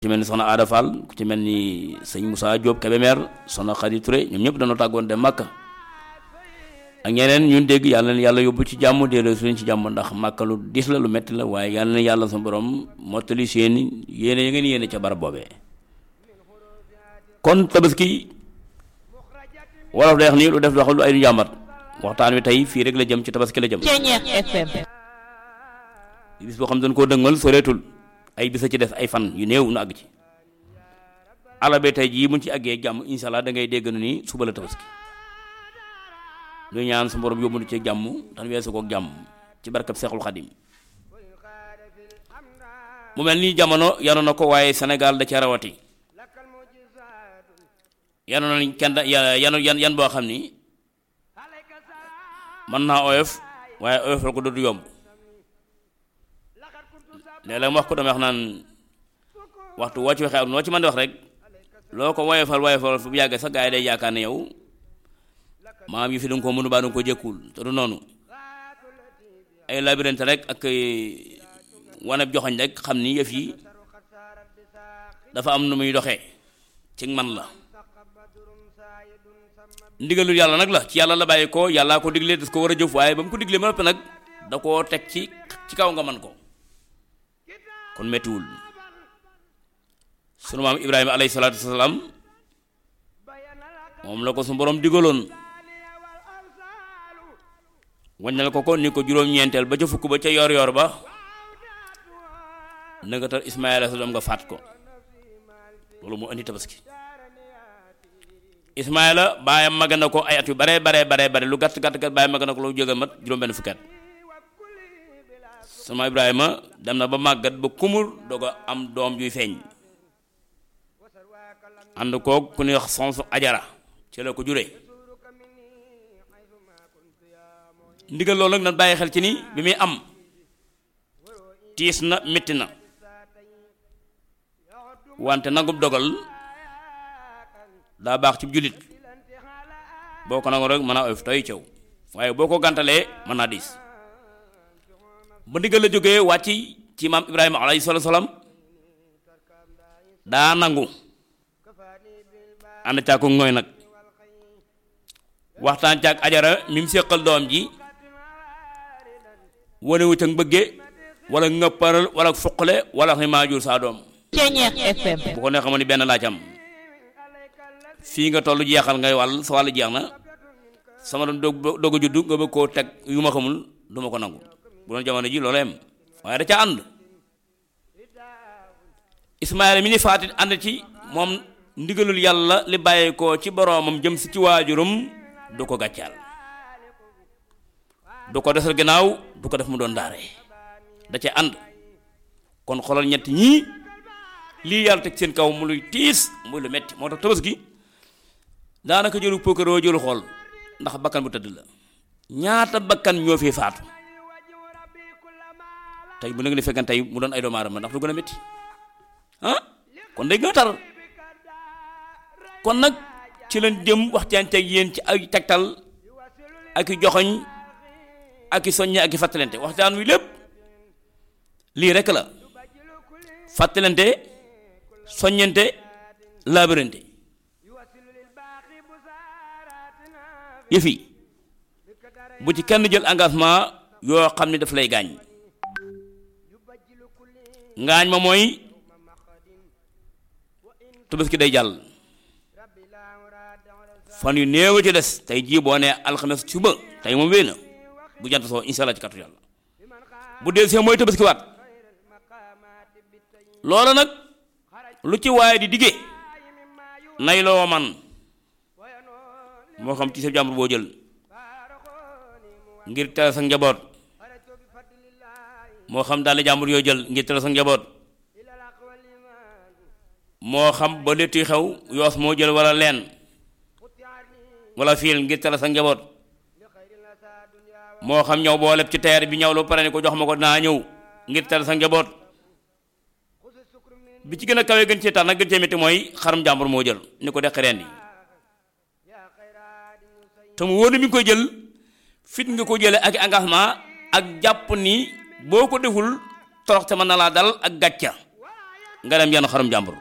ci mel ni soxna Aada Fall ku ci mel ni sëñ Moussa Diop Kébémer soxna Khady Touré ñoom ñëpp dañoo tàggoon dem Màkka ak ñeneen ñun dégg yàlla na yàlla yóbbu ci jàmm delloo su leen ci jàmm ndax Màkka lu dis la lu metti la waaye yàlla na yàlla sa borom mottali seen yéene ya ngeen yéene ca barab boobee kon tabaski wolof day wax ni lu def doxal lu ay du jàmbat waxtaan wi tey fii rek la jëm ci tabaski la jëm Ceeñeex FM bis boo xam dañ koo dëngal soreetul ay bisa ci des ay fan yu néew nu àgg ci alabe tey jii buñ ci àggee jàmm insha allah da ngay dégg na ni suba la tabaski lu ñaan su borom yóbbu ci jàmm tan weesu kook jàmm ci barkab seexul xadim mu mel ni jamono yanu na ko waaye Sénégal da ca rawati yanu na kenn da yanu yan yan boo xam ni mën naa oyof waaye oyofal ko dootu yomb léeg-léeg wax ko dama wax naan waxtu woo ci waxee ak noo ci mën di wax rek loo ko woyofal woyofal fu bu yàgg sax gaa yi day yaakaar ne yow maam yi fi danga ko mënu baa danga ko jëkkul te du noonu ay labyrinthe rek ak waneb joxoñ rek xam ni yëf yi dafa am nu muy doxee ci man la ndigalul yàlla nag la ci yàlla la bàyyi ko yàllaa ko diglee das ko war a jëf waaye ba mu ko diglee ma noppi nag da koo teg ci ci kaw nga man ko kon mettiwul sunu maam ibrahima alayhi salaatu wasalaam moom la ko su borom digaloon waññal ko ko ni ko juróom-ñeenteel ba ca fukk ba ca yor yor ba nanga tar ismaila sa doom nga faat ko loolu moo indi tabaski ismaila baayam mag na ko ay at yu bare bare bare bare lu gàtt gàtt gàtt baayam mag na ko lu jógal mat juróom benn fukki at sama ibrahima dem na ba màggat ba kumur doog a am doom juy feeñ ànd koog ku ñuy wax sonsu ajara ci la ko juree ndigal loolu nag nan bàyyi xel ci ni bi muy am tiis na métti na wante nangub dogal daa baax ci jullit boo ko nangu rek mën a oyof toy caw waaye boo ko gàntalee mën naa diis ba ndigal la jógee wàcc ci maam ibrahima alayhi salaatu salaam daa nangu ànd caa ko ngooy nag waxtaan caag ajara mi mu séqal doom ji wane wu ca bëgge wala ngëpparal wala fuqale wala xam maa jur saa doom Ceeñeex FM bu ko nee xamoon ni benn laa ci am fii nga toll jeexal ngay wàll sa wàll jeex na sama doom dog doog a juddu nga bëgg koo teg yu ma xamul du ma ko nangu bu doon jamono ji loolu yem waaye da ca ànd Ismaayla mi ni faatit ànd ci moom ndigalul yàlla li bàyyi ko ci boroomam jëm si ci waajurum du ko gàccaal du ko desal gannaaw du ko def mu doon daare da ca ànd kon xoolal ñett ñii lii yàlla teg seen kaw mu luy tiis muy lu metti moo tax tabaski daanaka jëlu pokkaroo jëlu xool ndax bakkan bu tëdd la ñaata bakkan ñoo fi faatu tey bu nag ni fekkan tey mu doon ay doomu aadama ndax du gën a metti ah kon day gën a tar kon nag ci leen jëm waxtaan teg yéen ci ay tegtal ak i joxoñ ak i soññe ak i fàttalante waxtaan wi lépp lii rekk la fàttalante soññante labirante yëfi bu ci kenn jël engagement yoo xam ne daf lay gaañ ngaañ ma mooy tabaski day jàll fan yu néew ci des tey jii boo nee alxames suba tey moom wéy na bu jant soo insha allah ci kàttu yàlla bu dee see mooy tabaski waat loola nag lu ci waaye di diggee nay loo man moo xam ci sa jàmbur boo jël ngir tere sa njaboot moo xam daal jàmbur yoo jël ngir tere sa njaboot moo xam ba létti xew yoos moo jël wala leen wala fiil ngir tere sa njaboot moo xam ñëw boo leb ci teer bi ñëw lu pare ni ko jox ma ko naa ñëw ngir tere sa njaboot bi ci gën a kawee gën cee tax nag gën cee métti mooy xaram jàmbur moo jël ni ko deqi reen yi te mu wóor ni mi ngi koy jël fit nga ko jële ak engagement ak jàpp ni boo ko deful toroxte mën na laa dal ak gàcca nga dem yenn xarum jàmbur